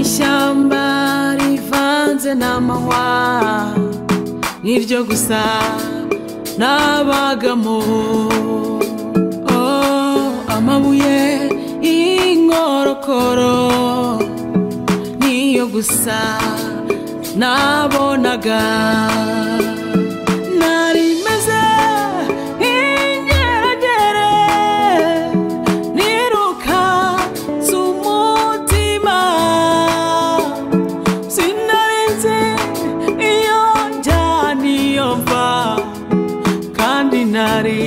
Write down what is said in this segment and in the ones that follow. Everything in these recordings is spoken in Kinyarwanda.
ishyamba rivanze n'amahwa niryo gusa nabagamo Oh, amabuye y'inkorokoro niyo gusa nabonaga nari meze nk'ingeragere niruka z'umutima sinarinze iyo njya niyo mva kandi nari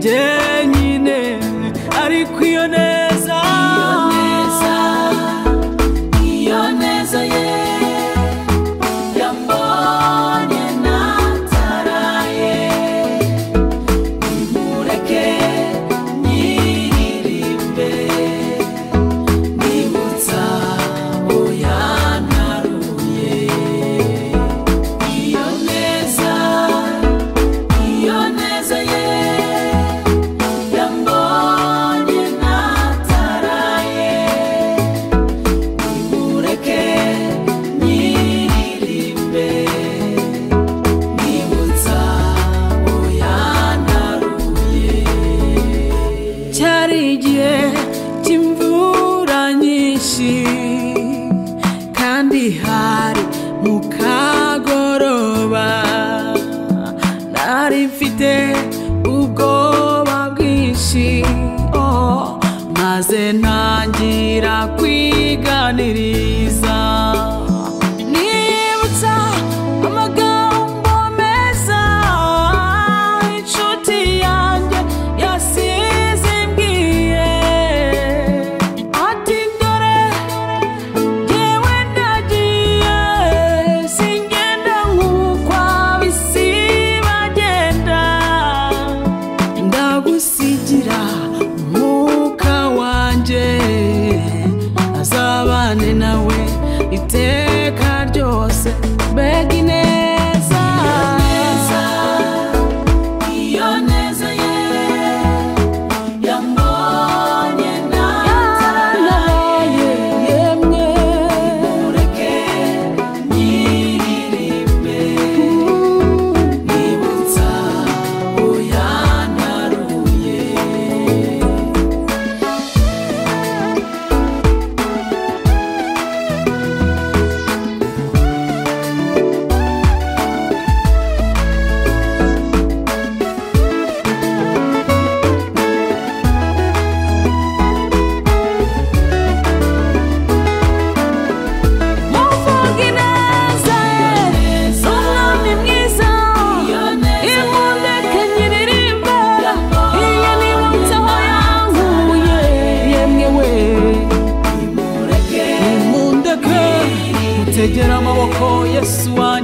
jyenyine ariko iyo neza iyo neza ye yambonye nataraye nimureke nyiririmbe nibutsa abo yantaruye iyo neza iyo neza ye yambonye nataraye nimureke nyiririmbe nibutsa uwo yantaruye cyari igihe cy'imvura nyinshi kandi hari mu kagoroba nari mfite ubwoba bwinshi oh, maze ntangira kwiganiriza nibutsa amagambo meza inshuti yanjye yasize imbwiye ati dore Jyewe nagiye singenda nk'ukwa bisi bagenda ndagusigira umwuka wanjye azabane nawe iteka ryose mbega ineza iyo neza ye yambonye nataraye yemwe nimureke nyiririmbe nibutsa uwo yantaruye Muvuge ineza ye, umwami mwiza, imundeke nyiririmbe, iyo nibutse aho yankuye, yemwe we, imundeke, mutegere amaboko Yesu wa